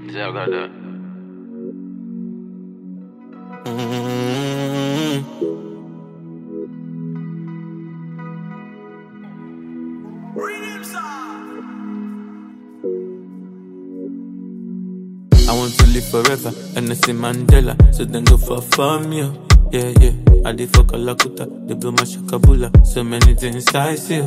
Zé agora. Mm. I want to live forever, and I see Mandela, so then go for fun, yeah, yeah, yeah. I did fuck a lakuta, they blow my shakabula, so many things I see.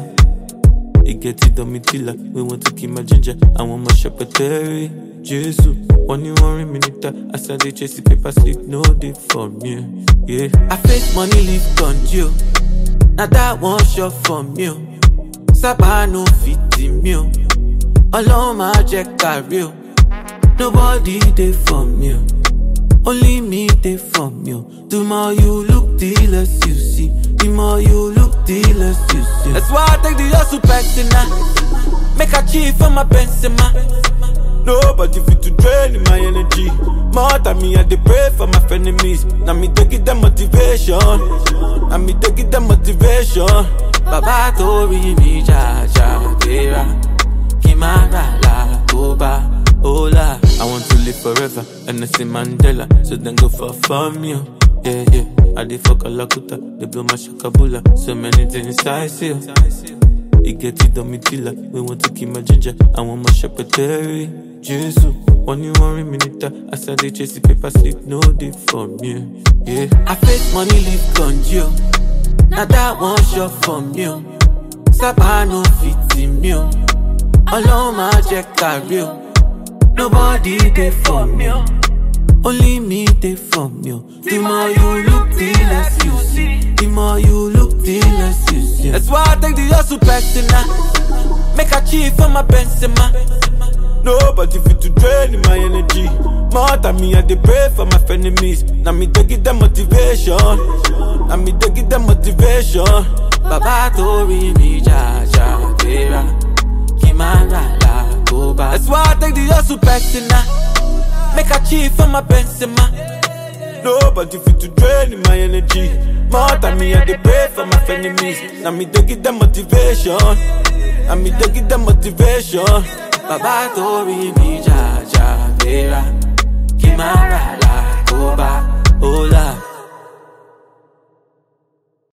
It get it on me tilla, we want to keep my ginger, I want my shepherdary. Jesus, one you worry minute, I said they chase the paper sleep, no day for me, yeah. I face money live on you, now that one shot for me, Saba no fit me, Ọlọ́run máa jẹ́ kárí o. Nobody dey for me. oh. Only me dey for me. oh. The more you look, the less you see. The more you look, the less you see. That's why I take the hustle personal. Make a chief for my Benzema. Nobody fit to drain my energy. More than me, I dey pray for my enemies. Now me take it the motivation. Now me take it the motivation. Baba torí mi jaja tera. Kimara la koba. Hola, I want to live forever, and I see Mandela, so then go for fun, yeah, yeah, yeah. I did fuck a lakuta, they blow my shakabula, so many things I see. It get it on me tilla, we want to keep my ginger, I want my shepherdary. Jesus, one you worry minute, I said they chase the paper sleep, no day for me, yeah. I face money live on you, now that one shot from you. Saba no fit in me, Ọlọ́run máa jẹ́ kárí o. Nobody dey for me. oh. Only me dey for me. oh. The more you look, the less you see. The more you look, the less you see. That's why I take the hustle personal. Make a chief for my Benzema. Nobody fit to drain my energy. More than me, I dey pray for my enemies. Now me take it the motivation. Now me take it the motivation. Baba torí mi jaja tera. Kimara la koba. That's why I take the hustle personal. Make a chief for my Benzema. Nobody fit to drain my energy. More than me, I dey pray for my enemies. Now me take it the motivation. Now me take it the motivation. Baba torí mi jaja tera. Kimara la koba. Hola.